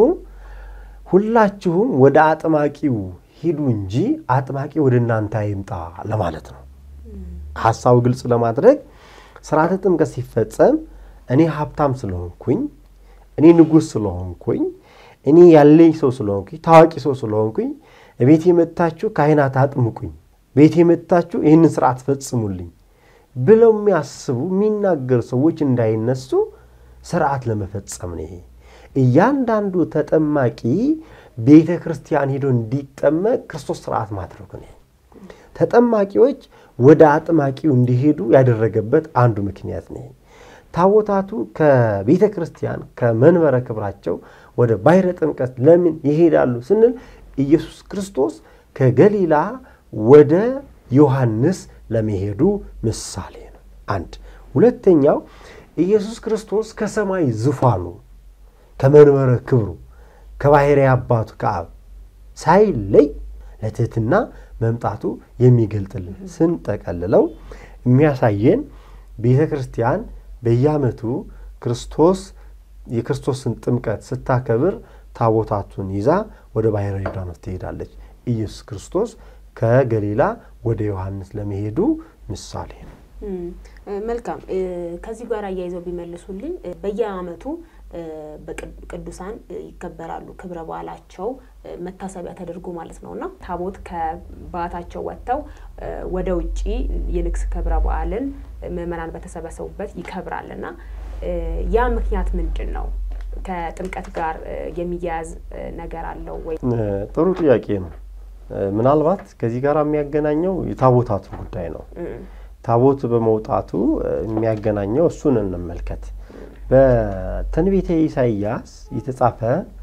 ሁላችሁም ወደ አጥማቂው ሂዱ እንጂ አጥማቂ ወደ እናንተ አይምጣ ለማለት ነው። ሀሳቡ ግልጽ ለማድረግ ስርዓተ ጥምቀት ሲፈጸም እኔ ሀብታም ስለሆንኩኝ፣ እኔ ንጉሥ ስለሆንኩኝ፣ እኔ ያለኝ ሰው ስለሆንኩኝ፣ ታዋቂ ሰው ስለሆንኩኝ ቤቴ መጥታችሁ ካህናት አጥምቁኝ፣ ቤቴ መጥታችሁ ይህንን ስርዓት ፈጽሙልኝ ብለው የሚያስቡ የሚናገሩ ሰዎች እንዳይነሱ ስርዓት ለመፈጸም ነው። ይሄ እያንዳንዱ ተጠማቂ ቤተ ክርስቲያን ሄዶ እንዲጠመቅ ክርስቶስ ስርዓት ማድረጉ ነው። ተጠማቂዎች ወደ አጥማቂው እንዲሄዱ ያደረገበት አንዱ ምክንያት ነው። ታቦታቱ ከቤተ ክርስቲያን ከመንበረ ክብራቸው ወደ ባሕረ ጥምቀት ለምን ይሄዳሉ ስንል ኢየሱስ ክርስቶስ ከገሊላ ወደ ዮሐንስ ለመሄዱ ምሳሌ ነው። አንድ ሁለተኛው ኢየሱስ ክርስቶስ ከሰማይ ዙፋኑ ከመንበረ ክብሩ ከባሕርይ አባቱ ከአብ ሳይለይ ለትሕትና መምጣቱ የሚገልጥልን ስንጠቀልለው የሚያሳየን ቤተ ክርስቲያን በየዓመቱ ክርስቶስ የክርስቶስን ጥምቀት ስታከብር ታቦታቱን ይዛ ወደ ባሕረ ዮርዳኖስ ትሄዳለች። ኢየሱስ ክርስቶስ ከገሊላ ወደ ዮሐንስ ለመሄዱ ምሳሌ ነው። መልካም። ከዚህ ጋር አያይዘው ቢመልሱልኝ በየዓመቱ ቅዱሳን ይከበራሉ። ክብረ በዓላቸው መታሰቢያ ተደርጎ ማለት ነው እና ታቦት ከበዓታቸው ወጥተው ወደ ውጭ የንግስ ክብረ በዓልን ምዕመናን በተሰበሰቡበት ይከብራል እና ያ ምክንያት ምንድን ነው? ከጥምቀት ጋር የሚያያዝ ነገር አለው ወይ? ጥሩ ጥያቄ ነው። ምናልባት ከዚህ ጋር የሚያገናኘው የታቦታቱ ጉዳይ ነው። ታቦት በመውጣቱ የሚያገናኘው እሱን እንመልከት። በትንቢተ ኢሳይያስ የተጻፈ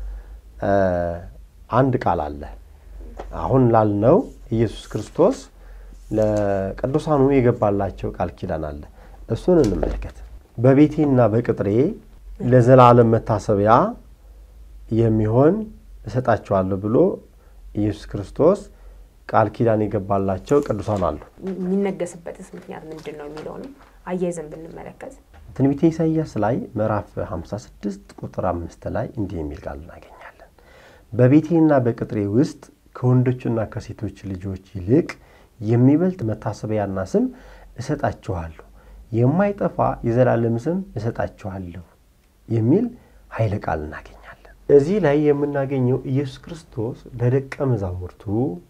አንድ ቃል አለ። አሁን ላልነው ኢየሱስ ክርስቶስ ለቅዱሳኑ የገባላቸው ቃል ኪዳን አለ። እሱን እንመልከት። በቤቴና በቅጥሬ ለዘላለም መታሰቢያ የሚሆን እሰጣቸዋለሁ ብሎ ኢየሱስ ክርስቶስ ቃል ኪዳን የገባላቸው ቅዱሳን አሉ። የሚነገስበትስ ምክንያት ምንድን ነው የሚለውንም አያይዘን ብንመለከት ትንቢተ ኢሳይያስ ላይ ምዕራፍ 56 ቁጥር አምስት ላይ እንዲህ የሚል ቃል እናገኛለን። በቤቴና በቅጥሬ ውስጥ ከወንዶችና ከሴቶች ልጆች ይልቅ የሚበልጥ መታሰቢያና ስም እሰጣችኋለሁ፣ የማይጠፋ የዘላለም ስም እሰጣችኋለሁ የሚል ኃይለ ቃል እናገኛለን። እዚህ ላይ የምናገኘው ኢየሱስ ክርስቶስ ለደቀ መዛሙርቱ፣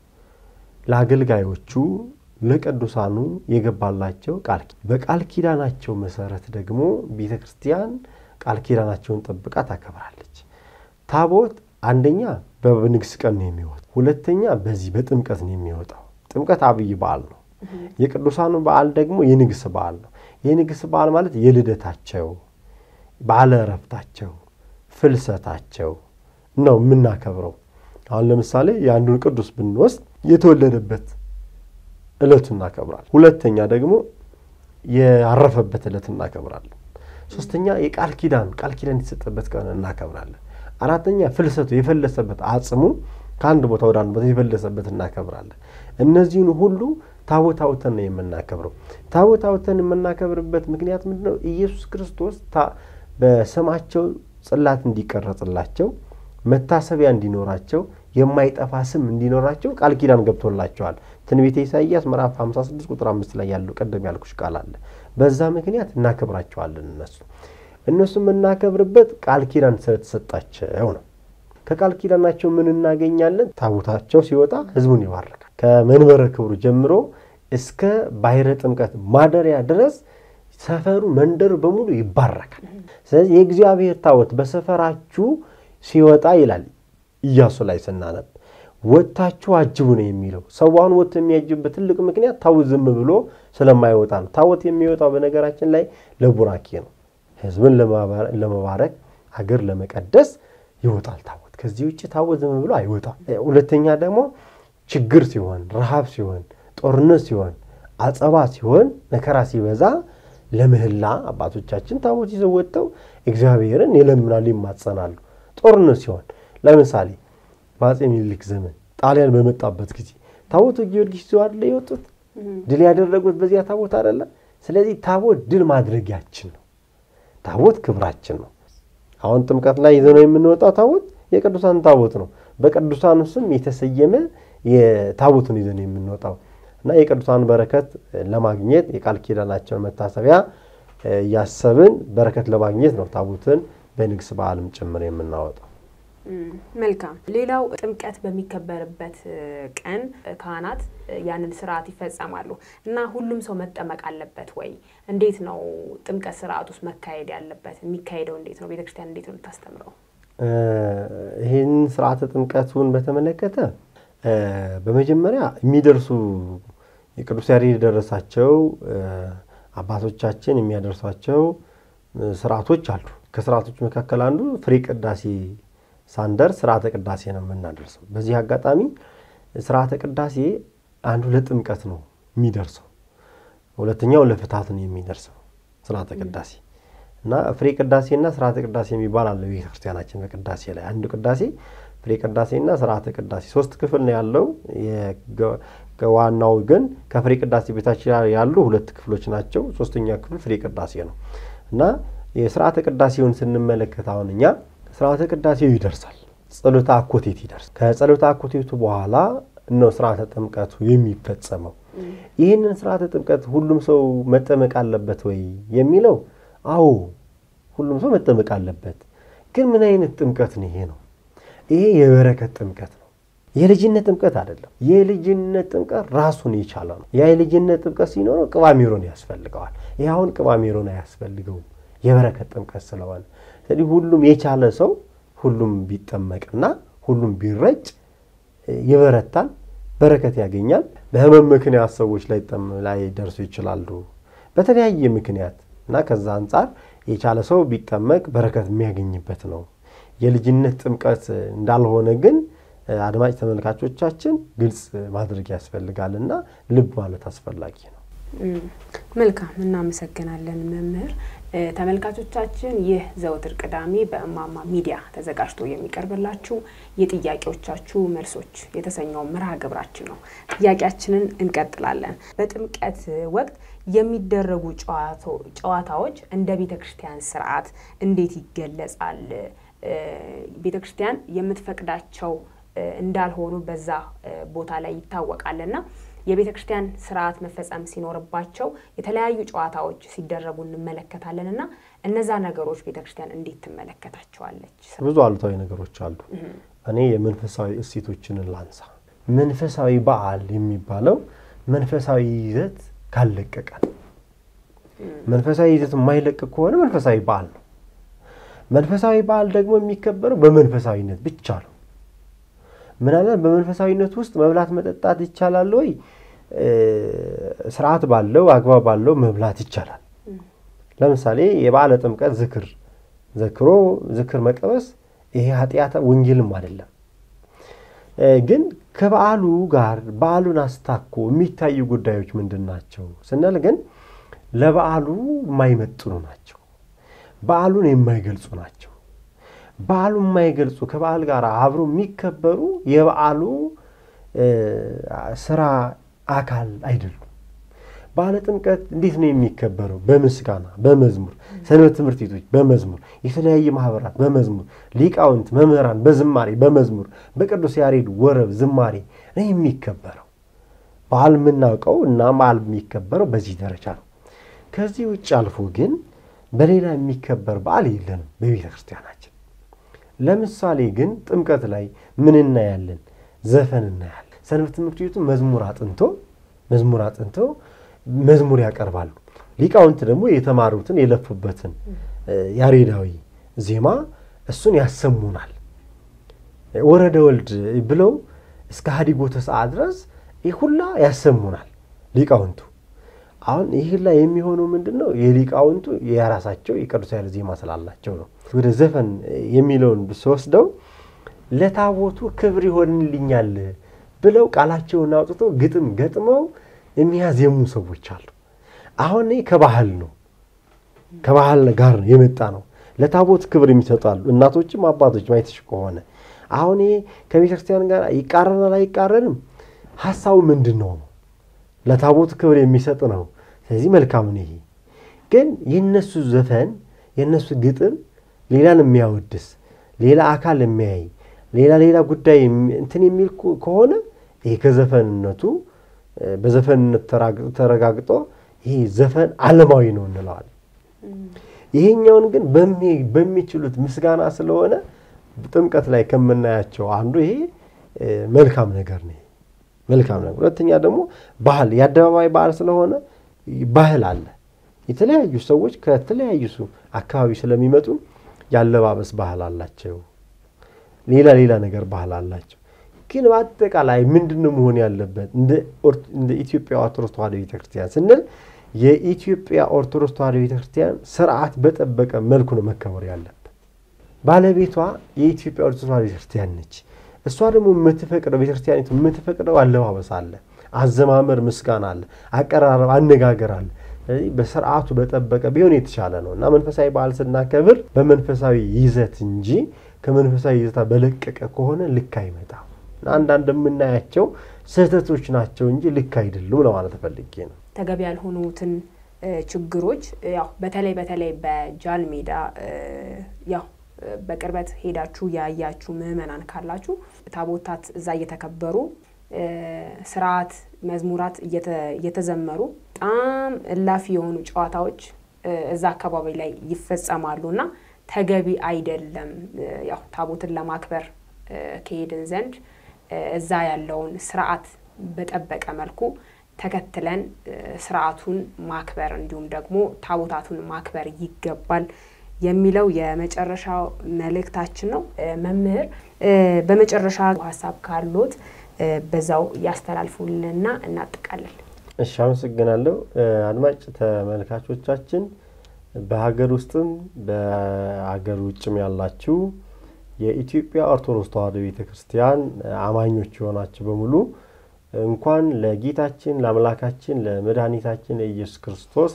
ለአገልጋዮቹ፣ ለቅዱሳኑ የገባላቸው ቃል በቃል ኪዳናቸው መሰረት ደግሞ ቤተ ክርስቲያን ቃል ኪዳናቸውን ጠብቃ ታከብራለች። ታቦት አንደኛ በንግስ ቀን ነው የሚወጣው፣ ሁለተኛ በዚህ በጥምቀት ነው የሚወጣው። ጥምቀት አብይ በዓል ነው። የቅዱሳኑ በዓል ደግሞ የንግስ በዓል ነው። የንግስ በዓል ማለት የልደታቸው፣ በዓለ ዕረፍታቸው፣ ፍልሰታቸው ነው የምናከብረው። አሁን ለምሳሌ የአንዱን ቅዱስ ብንወስድ የተወለደበት ዕለቱ እናከብራለን። ሁለተኛ ደግሞ ያረፈበት ዕለት እናከብራለን። ሶስተኛ የቃል ኪዳን ቃል ኪዳን የተሰጠበት ቀን እናከብራለን። አራተኛ ፍልሰቱ የፈለሰበት አጽሙ ከአንድ ቦታ ወደ አንድ ቦታ የፈለሰበት እናከብራለን። እነዚህን ሁሉ ታቦት አውጥተን ነው የምናከብረው። ታቦት አውጥተን የምናከብርበት ምክንያት ምንድን ነው? ኢየሱስ ክርስቶስ በስማቸው ጽላት እንዲቀረጽላቸው መታሰቢያ እንዲኖራቸው የማይጠፋ ስም እንዲኖራቸው ቃል ኪዳን ገብቶላቸዋል። ትንቢተ ኢሳይያስ ምዕራፍ 56 ቁጥር አምስት ላይ ያለው ቀደም ያልኩሽ ቃል አለ። በዛ ምክንያት እናከብራቸዋለን። እነሱ እነሱ የምናከብርበት ቃል ኪዳን ስለተሰጣቸው ነው። ከቃል ኪዳናቸው ምን እናገኛለን? ታቦታቸው ሲወጣ ሕዝቡን ይባርካል። ከመንበረ ክብሩ ጀምሮ እስከ ባሕረ ጥምቀት ማደሪያ ድረስ ሰፈሩ መንደሩ በሙሉ ይባረካል። ስለዚህ የእግዚአብሔር ታቦት በሰፈራችሁ ሲወጣ ይላል ኢያሱ ላይ ስናነብ ወጥታችሁ አጅቡ ነው የሚለው። ሰዋን ወጥቶ የሚያጅብበት ትልቅ ምክንያት ታቦት ዝም ብሎ ስለማይወጣ ነው። ታቦት የሚወጣው በነገራችን ላይ ለቡራኬ ነው። ህዝብን ለመባረክ ሀገር ለመቀደስ ይወጣል ታቦት። ከዚህ ውጭ ታቦት ዝም ብሎ አይወጣም። ሁለተኛ ደግሞ ችግር ሲሆን፣ ረሃብ ሲሆን፣ ጦርነት ሲሆን፣ አጸባ ሲሆን፣ መከራ ሲበዛ ለምህላ አባቶቻችን ታቦት ይዘው ወጥተው እግዚአብሔርን ይለምናሉ፣ ይማጸናሉ። ጦርነት ሲሆን ለምሳሌ በአፄ ሚኒሊክ ዘመን ጣሊያን በመጣበት ጊዜ ታቦቱ ጊዮርጊስ ይዘው አይደለ የወጡት? ድል ያደረጉት በዚያ ታቦት አይደለ? ስለዚህ ታቦት ድል ማድረጊያችን ነው። ታቦት ክብራችን ነው። አሁን ጥምቀት ላይ ይዘነው የምንወጣው ታቦት የቅዱሳን ታቦት ነው። በቅዱሳኑ ስም የተሰየመ የታቦቱን ይዘን የምንወጣው እና የቅዱሳን በረከት ለማግኘት የቃል ኪዳናቸውን መታሰቢያ እያሰብን በረከት ለማግኘት ነው ታቦትን በንግስ በዓልም ጭምር የምናወጣው። መልካም። ሌላው ጥምቀት በሚከበርበት ቀን ካህናት ያንን ስርዓት ይፈጸማሉ እና ሁሉም ሰው መጠመቅ አለበት ወይ? እንዴት ነው ጥምቀት ስርዓት ውስጥ መካሄድ ያለበት? የሚካሄደው እንዴት ነው? ቤተክርስቲያን እንዴት ነው የምታስተምረው? ይህን ስርዓተ ጥምቀቱን በተመለከተ በመጀመሪያ የሚደርሱ የቅዱስ ያሬድ የደረሳቸው አባቶቻችን የሚያደርሷቸው ስርዓቶች አሉ። ከስርዓቶች መካከል አንዱ ፍሬ ቅዳሴ ሳንደርስ ስርዓተ ቅዳሴ ነው የምናደርሰው። በዚህ አጋጣሚ ስርዓተ ቅዳሴ አንዱ ለጥምቀት ነው የሚደርሰው፣ ሁለተኛው ለፍታት ነው የሚደርሰው ስርዓተ ቅዳሴ እና ፍሬ ቅዳሴና ስርዓተ ቅዳሴ የሚባል አለ ቤተ ክርስቲያናችን በቅዳሴ ላይ አንዱ ቅዳሴ ፍሬ ቅዳሴና ስርዓተ ቅዳሴ ሶስት ክፍል ነው ያለው። ዋናው ግን ከፍሬ ቅዳሴ ቤታች ያሉ ሁለት ክፍሎች ናቸው። ሶስተኛ ክፍል ፍሬ ቅዳሴ ነው እና የስርዓተ ቅዳሴውን ስንመለከት አሁን እኛ ስርዓተ ቅዳሴው ይደርሳል። ጸሎተ አኮቴት ይደርሳል። ከጸሎተ አኮቴቱ በኋላ ነው ስርዓተ ጥምቀቱ የሚፈጸመው። ይህንን ስርዓተ ጥምቀት ሁሉም ሰው መጠመቅ አለበት ወይ የሚለው፣ አዎ ሁሉም ሰው መጠመቅ አለበት። ግን ምን አይነት ጥምቀት ነው ይሄ ነው? ይሄ የበረከት ጥምቀት ነው። የልጅነት ጥምቀት አይደለም። የልጅነት ጥምቀት ራሱን የቻለ ነው። ያ የልጅነት ጥምቀት ሲኖረው ቅባሜሮን ያስፈልገዋል። ይህ አሁን ቅባሜሮን አያስፈልገውም የበረከት ጥምቀት ስለሆነ ስለዚህ ሁሉም የቻለ ሰው ሁሉም ቢጠመቅና ሁሉም ቢረጭ ይበረታል፣ በረከት ያገኛል። በህመም ምክንያት ሰዎች ላይ ደርሱ ይችላሉ በተለያየ ምክንያት እና ከዛ አንጻር የቻለ ሰው ቢጠመቅ በረከት የሚያገኝበት ነው። የልጅነት ጥምቀት እንዳልሆነ ግን አድማጭ ተመልካቾቻችን ግልጽ ማድረግ ያስፈልጋል እና ልብ ማለት አስፈላጊ ነው። መልካም እናመሰግናለን መምህር። ተመልካቾቻችን ይህ ዘወትር ቅዳሜ በእማማ ሚዲያ ተዘጋጅቶ የሚቀርብላችሁ የጥያቄዎቻችሁ መልሶች የተሰኘው መርሃ ግብራችን ነው። ጥያቄያችንን እንቀጥላለን። በጥምቀት ወቅት የሚደረጉ ጨዋታዎች እንደ ቤተ ክርስቲያን ስርዓት እንዴት ይገለጻል? ቤተ ክርስቲያን የምትፈቅዳቸው እንዳልሆኑ በዛ ቦታ ላይ ይታወቃልና የቤተ ክርስቲያን ስርዓት መፈጸም ሲኖርባቸው የተለያዩ ጨዋታዎች ሲደረጉ እንመለከታለን እና እነዛ ነገሮች ቤተ ክርስቲያን እንዴት ትመለከታቸዋለች? ብዙ አሉታዊ ነገሮች አሉ። እኔ የመንፈሳዊ እሴቶችን ላንሳ። መንፈሳዊ በዓል የሚባለው መንፈሳዊ ይዘት ካለቀቃል። መንፈሳዊ ይዘት የማይለቅ ከሆነ መንፈሳዊ በዓል ነው። መንፈሳዊ በዓል ደግሞ የሚከበረው በመንፈሳዊነት ብቻ ነው። ምናልባት በመንፈሳዊነት ውስጥ መብላት መጠጣት ይቻላል ወይ? ስርዓት ባለው አግባብ ባለው መብላት ይቻላል። ለምሳሌ የበዓለ ጥምቀት ዝክር ዘክሮ ዝክር መቀበስ ይሄ ኃጢአት ወንጌልም አይደለም። ግን ከበዓሉ ጋር በዓሉን አስታኮ የሚታዩ ጉዳዮች ምንድን ናቸው ስንል ግን ለበዓሉ የማይመጥኑ ናቸው። በዓሉን የማይገልጹ ናቸው። በዓሉ የማይገልጹ ከበዓል ጋር አብሮ የሚከበሩ የበዓሉ ስራ አካል አይደሉም። በዓለ ጥምቀት እንዴት ነው የሚከበረው? በምስጋና በመዝሙር ሰንበት ትምህርት ቤቶች በመዝሙር የተለያየ ማህበራት በመዝሙር ሊቃውንት መምህራን በዝማሬ በመዝሙር በቅዱስ ያሬድ ወረብ ዝማሬ ነው የሚከበረው። በዓል የምናውቀው እና በዓል የሚከበረው በዚህ ደረጃ ነው። ከዚህ ውጭ አልፎ ግን በሌላ የሚከበር በዓል የለንም በቤተ ክርስቲያናችን። ለምሳሌ ግን ጥምቀት ላይ ምን እናያለን? ዘፈን እናያለን። ሰንበት ትምህርት ቤቱ መዝሙር አጥንቶ መዝሙር አጥንቶ መዝሙር ያቀርባሉ። ሊቃውንት ደግሞ የተማሩትን የለፉበትን ያሬዳዊ ዜማ እሱን ያሰሙናል። ወረደ ወልድ ብለው እስከ ሀዲጎተ ሰዓት ድረስ ይህ ሁላ ያሰሙናል ሊቃውንቱ። አሁን ይህ ላይ የሚሆነው ምንድን ነው? የሊቃውንቱ የራሳቸው የቅዱስ ያሬድ ዜማ ስላላቸው ነው። ወደ ዘፈን የሚለውን ስወስደው ለታቦቱ ክብር ይሆንልኛል ብለው ቃላቸውን አውጥተው ግጥም ገጥመው የሚያዜሙ ሰዎች አሉ። አሁን ከባህል ነው ከባህል ጋር ነው የመጣ ነው። ለታቦት ክብር የሚሰጣሉ እናቶችም አባቶችም አይተሽ ከሆነ አሁን ይሄ ከቤተ ክርስቲያን ጋር ይቃረናል አይቃረንም? ሀሳቡ ምንድን ነው ነው ለታቦት ክብር የሚሰጥ ነው። ስለዚህ መልካም ነው። ይሄ ግን የነሱ ዘፈን የነሱ ግጥም ሌላን የሚያወድስ ሌላ አካል የሚያይ ሌላ ሌላ ጉዳይ እንትን የሚል ከሆነ ይሄ ከዘፈንነቱ በዘፈንነት ተረጋግጦ ይሄ ዘፈን ዓለማዊ ነው እንለዋለን። ይሄኛውን ግን በሚችሉት ምስጋና ስለሆነ ጥምቀት ላይ ከምናያቸው አንዱ ይሄ መልካም ነገር ነው። መልካም ነገር። ሁለተኛ ደግሞ ባህል የአደባባይ ባህል ስለሆነ ባህል አለ። የተለያዩ ሰዎች ከተለያዩ አካባቢ ስለሚመጡ ያለባበስ ባህል አላቸው። ሌላ ሌላ ነገር ባህል አላቸው። ግን በአጠቃላይ ምንድን ነው መሆን ያለበት? እንደ ኢትዮጵያ ኦርቶዶክስ ተዋሕዶ ቤተክርስቲያን ስንል የኢትዮጵያ ኦርቶዶክስ ተዋሕዶ ቤተክርስቲያን ስርዓት በጠበቀ መልኩ ነው መከበር ያለበት። ባለቤቷ የኢትዮጵያ ኦርቶዶክስ ተዋሕዶ ቤተክርስቲያን ነች። እሷ ደግሞ የምትፈቅደው ቤተክርስቲያኒቱ የምትፈቅደው አለባበስ አለ፣ አዘማመር፣ ምስጋና አለ፣ አቀራረብ፣ አነጋገር አለ። ስለዚህ በስርዓቱ በጠበቀ ቢሆን የተሻለ ነው እና መንፈሳዊ በዓል ስናከብር በመንፈሳዊ ይዘት እንጂ ከመንፈሳዊ ይዘታ በለቀቀ ከሆነ ልክ አይመጣም። አንዳንድ የምናያቸው ስህተቶች ናቸው እንጂ ልክ አይደሉም ለማለት ፈልጌ ነው። ተገቢ ያልሆኑትን ችግሮች ያው በተለይ በተለይ በጃል ሜዳ ያው በቅርበት ሄዳችሁ ያያችሁ ምዕመናን ካላችሁ ታቦታት እዛ እየተከበሩ ስርዓት መዝሙራት እየተዘመሩ በጣም እላፊ የሆኑ ጨዋታዎች እዛ አካባቢ ላይ ይፈጸማሉ እና ተገቢ አይደለም። ያው ታቦትን ለማክበር ከሄድን ዘንድ እዛ ያለውን ስርዓት በጠበቀ መልኩ ተከትለን ስርዓቱን ማክበር እንዲሁም ደግሞ ታቦታቱን ማክበር ይገባል የሚለው የመጨረሻው መልእክታችን ነው። መምህር በመጨረሻ ሀሳብ ካሎት በዛው ያስተላልፉልንና እናጥቃለን። እሺ፣ አመሰግናለሁ። አድማጭ ተመልካቾቻችን በሀገር ውስጥም በሀገር ውጭም ያላችሁ የኢትዮጵያ ኦርቶዶክስ ተዋሕዶ ቤተ ክርስቲያን አማኞች የሆናችሁ በሙሉ እንኳን ለጌታችን ለአምላካችን ለመድኃኒታችን ለኢየሱስ ክርስቶስ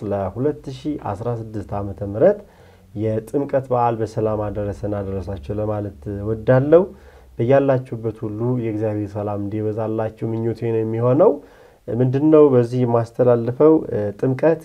ለ2016 ዓ ም የጥምቀት በዓል በሰላም አደረሰን አደረሳችሁ ለማለት ወዳለው በያላችሁበት ሁሉ የእግዚአብሔር ሰላም እንዲበዛላችሁ ምኞቴ ነው የሚሆነው። ምንድን ነው በዚህ የማስተላልፈው? ጥምቀት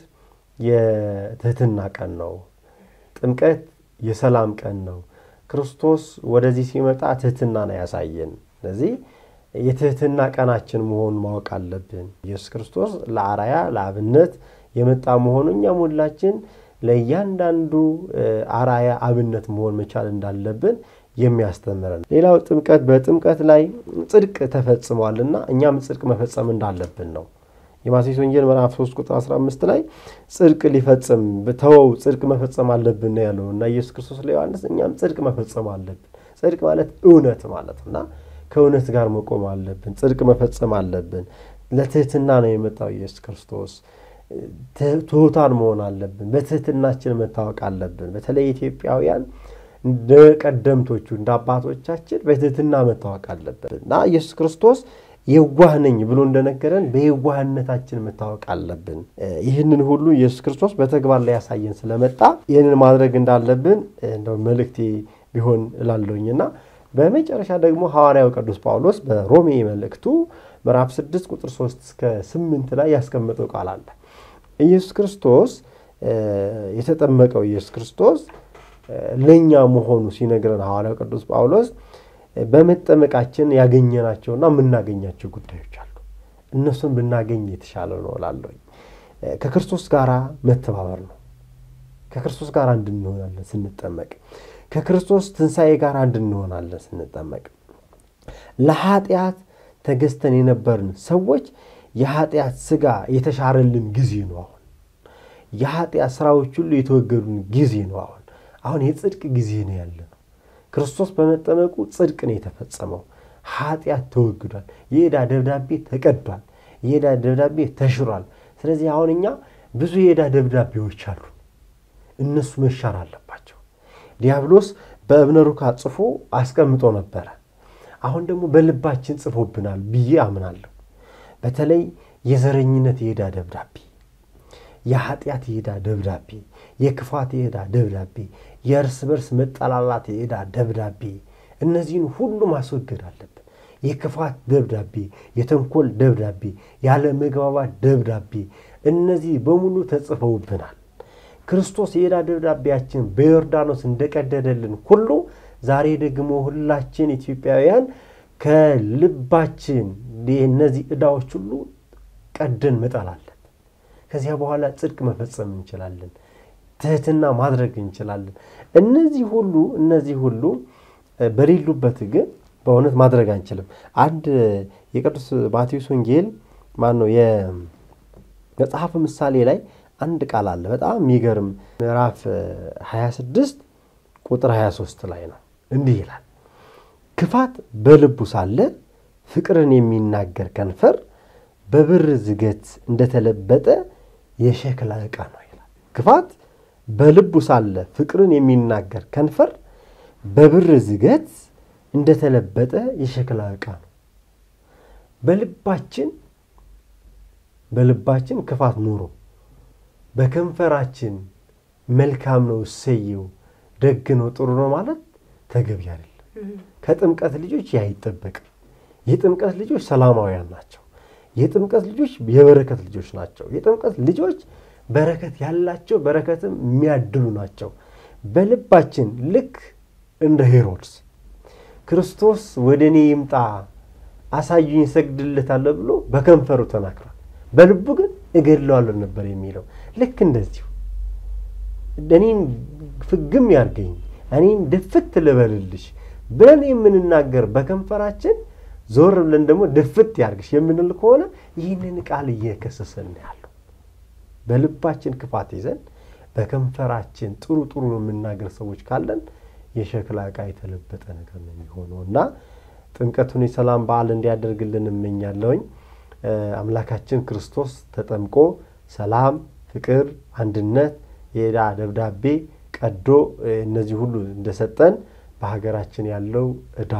የትህትና ቀን ነው። ጥምቀት የሰላም ቀን ነው። ክርስቶስ ወደዚህ ሲመጣ ትህትና ነው ያሳየን። ስለዚህ የትህትና ቀናችን መሆኑን ማወቅ አለብን። ኢየሱስ ክርስቶስ ለአራያ ለአብነት የመጣ መሆኑ እኛም ሁላችን ለእያንዳንዱ አራያ አብነት መሆን መቻል እንዳለብን የሚያስተምረን። ሌላው ጥምቀት በጥምቀት ላይ ጽድቅ ተፈጽሟልና እኛም ጽድቅ መፈጸም እንዳለብን ነው። የማቴዎስ ወንጌል ምዕራፍ 3 ቁጥር 15 ላይ ጽድቅ ሊፈጽም ተወው ጽድቅ መፈጸም አለብን ነው ያለው እና ኢየሱስ ክርስቶስ ለዮሐንስ እኛም ጽድቅ መፈጸም አለብን። ጽድቅ ማለት እውነት ማለት እና ከእውነት ጋር መቆም አለብን። ጽድቅ መፈጸም አለብን። ለትህትና ነው የመጣው ኢየሱስ ክርስቶስ። ትሑታን መሆን አለብን። በትህትናችን መታወቅ አለብን። በተለይ ኢትዮጵያውያን እንደ ቀደምቶቹ እንደ አባቶቻችን በትህትና መታወቅ አለብን እና ኢየሱስ ክርስቶስ የዋህ ነኝ ብሎ እንደነገረን በየዋህነታችን መታወቅ አለብን። ይህንን ሁሉ ኢየሱስ ክርስቶስ በተግባር ላይ ያሳየን ስለመጣ ይህንን ማድረግ እንዳለብን እንደው መልእክቴ ቢሆን እላለሁኝና በመጨረሻ ደግሞ ሐዋርያው ቅዱስ ጳውሎስ በሮሜ መልእክቱ ምዕራፍ 6 ቁጥር 3 እስከ 8 ላይ ያስቀመጠው ቃል አለ። ኢየሱስ ክርስቶስ የተጠመቀው ኢየሱስ ክርስቶስ ለእኛ መሆኑ ሲነግረን ሐዋርያው ቅዱስ ጳውሎስ በመጠመቃችን ያገኘናቸውና የምናገኛቸው ጉዳዮች አሉ። እነሱን ብናገኝ የተሻለ ነው እላለሁኝ። ከክርስቶስ ጋር መተባበር ነው። ከክርስቶስ ጋር እንድንሆናለን ስንጠመቅ። ከክርስቶስ ትንሣኤ ጋር እንድንሆናለን ስንጠመቅ። ለኃጢአት ተገዝተን የነበርን ሰዎች የኃጢአት ሥጋ የተሻረልን ጊዜ ነው። አሁን የኃጢአት ሥራዎች ሁሉ የተወገዱን ጊዜ ነው። አሁን አሁን የጽድቅ ጊዜ ነው ያለ ነው። ክርስቶስ በመጠመቁ ጽድቅ ነው የተፈጸመው። ኃጢአት ተወግዷል። የዕዳ ደብዳቤ ተቀዷል። የዕዳ ደብዳቤ ተሽሯል። ስለዚህ አሁን እኛ ብዙ የዕዳ ደብዳቤዎች አሉ። እነሱ መሻር አለባቸው። ዲያብሎስ በእብነ ሩካ ጽፎ አስቀምጦ ነበረ። አሁን ደግሞ በልባችን ጽፎብናል ብዬ አምናለሁ። በተለይ የዘረኝነት የዕዳ ደብዳቤ፣ የኃጢአት የዕዳ ደብዳቤ፣ የክፋት የዕዳ ደብዳቤ፣ የእርስ በርስ መጠላላት የዕዳ ደብዳቤ፣ እነዚህን ሁሉ ማስወገድ አለብን። የክፋት ደብዳቤ፣ የተንኮል ደብዳቤ፣ ያለ መግባባት ደብዳቤ፣ እነዚህ በሙሉ ተጽፈውብናል። ክርስቶስ የዕዳ ደብዳቤያችን በዮርዳኖስ እንደቀደደልን ሁሉ ዛሬ ደግሞ ሁላችን ኢትዮጵያውያን ከልባችን እነዚህ ዕዳዎች ሁሉ ቀደን መጣል አለብን። ከዚያ በኋላ ጽድቅ መፈጸም እንችላለን። ትህትና ማድረግ እንችላለን። እነዚህ ሁሉ እነዚህ ሁሉ በሌሉበት ግን በእውነት ማድረግ አንችልም። አንድ የቅዱስ ማቴዎስ ወንጌል ማን ነው የመጽሐፍ ምሳሌ ላይ አንድ ቃል አለ። በጣም የሚገርም ምዕራፍ 26 ቁጥር 23 ላይ ነው። እንዲህ ይላል፣ ክፋት በልቡ ሳለ ፍቅርን የሚናገር ከንፈር በብር ዝገት እንደተለበጠ የሸክላ ዕቃ ነው ይላል። ክፋት በልቡ ሳለ ፍቅርን የሚናገር ከንፈር በብር ዝገት እንደተለበጠ የሸክላ ዕቃ ነው። በልባችን በልባችን ክፋት ኑሮ በከንፈራችን መልካም ነው እሰየው ደግ ነው ጥሩ ነው ማለት ተገቢ አይደለም። ከጥምቀት ልጆች ያ አይጠበቅም። የጥምቀት ልጆች ሰላማውያን ናቸው። የጥምቀት ልጆች የበረከት ልጆች ናቸው። የጥምቀት ልጆች በረከት ያላቸው በረከትም የሚያድሉ ናቸው። በልባችን ልክ እንደ ሄሮድስ ክርስቶስ ወደ እኔ ይምጣ አሳዩኝ እሰግድለታለሁ ብሎ በከንፈሩ ተናግሯል። በልቡ ግን እገድለዋለሁ ነበር የሚለው። ልክ እንደዚሁ እኔን ፍግም ያርገኝ እኔን ድፍት ልበልልሽ ብለን የምንናገር በከንፈራችን ዞር ብለን ደግሞ ድፍት ያርግሽ የምንል ከሆነ ይህንን ቃል እየከሰሰን ያለው በልባችን ክፋት ይዘን በከንፈራችን ጥሩ ጥሩ የምናገር ሰዎች ካለን የሸክላ ዕቃ የተለበጠ ነገር ነው የሚሆነው እና ጥምቀቱን የሰላም በዓል እንዲያደርግልን እመኛለሁኝ። አምላካችን ክርስቶስ ተጠምቆ ሰላም፣ ፍቅር፣ አንድነት የዕዳ ደብዳቤ ቀዶ እነዚህ ሁሉ እንደሰጠን በሀገራችን ያለው ዕዳ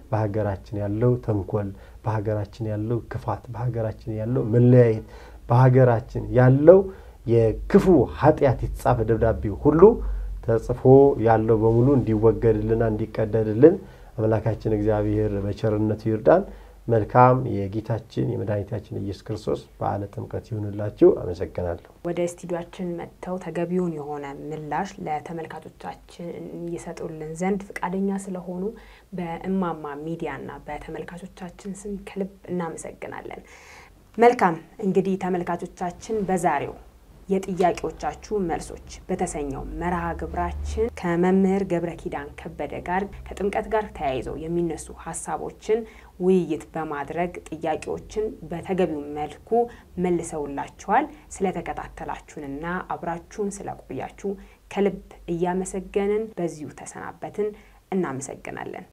በሀገራችን ያለው ተንኮል፣ በሀገራችን ያለው ክፋት፣ በሀገራችን ያለው መለያየት፣ በሀገራችን ያለው የክፉ ኃጢአት የተጻፈ ደብዳቤ ሁሉ ተጽፎ ያለው በሙሉ እንዲወገድልና እንዲቀደድልን አምላካችን እግዚአብሔር በቸርነቱ ይርዳን። መልካም የጌታችን የመድኃኒታችን ኢየሱስ ክርስቶስ በዓለ ጥምቀት ይሁንላችሁ። አመሰግናለሁ። ወደ ስቱዲዮችን መጥተው ተገቢውን የሆነ ምላሽ ለተመልካቾቻችን ይሰጡልን ዘንድ ፈቃደኛ ስለሆኑ በእማማ ሚዲያና በተመልካቾቻችን ስም ከልብ እናመሰግናለን። መልካም እንግዲህ ተመልካቾቻችን በዛሬው የጥያቄዎቻችሁ መልሶች በተሰኘው መርሃ ግብራችን ከመምህር ገብረ ኪዳን ከበደ ጋር ከጥምቀት ጋር ተያይዘው የሚነሱ ሀሳቦችን ውይይት በማድረግ ጥያቄዎችን በተገቢው መልኩ መልሰውላችኋል። ስለተከታተላችሁንና አብራችሁን ስለቆያችሁ ከልብ እያመሰገንን በዚሁ ተሰናበትን። እናመሰግናለን።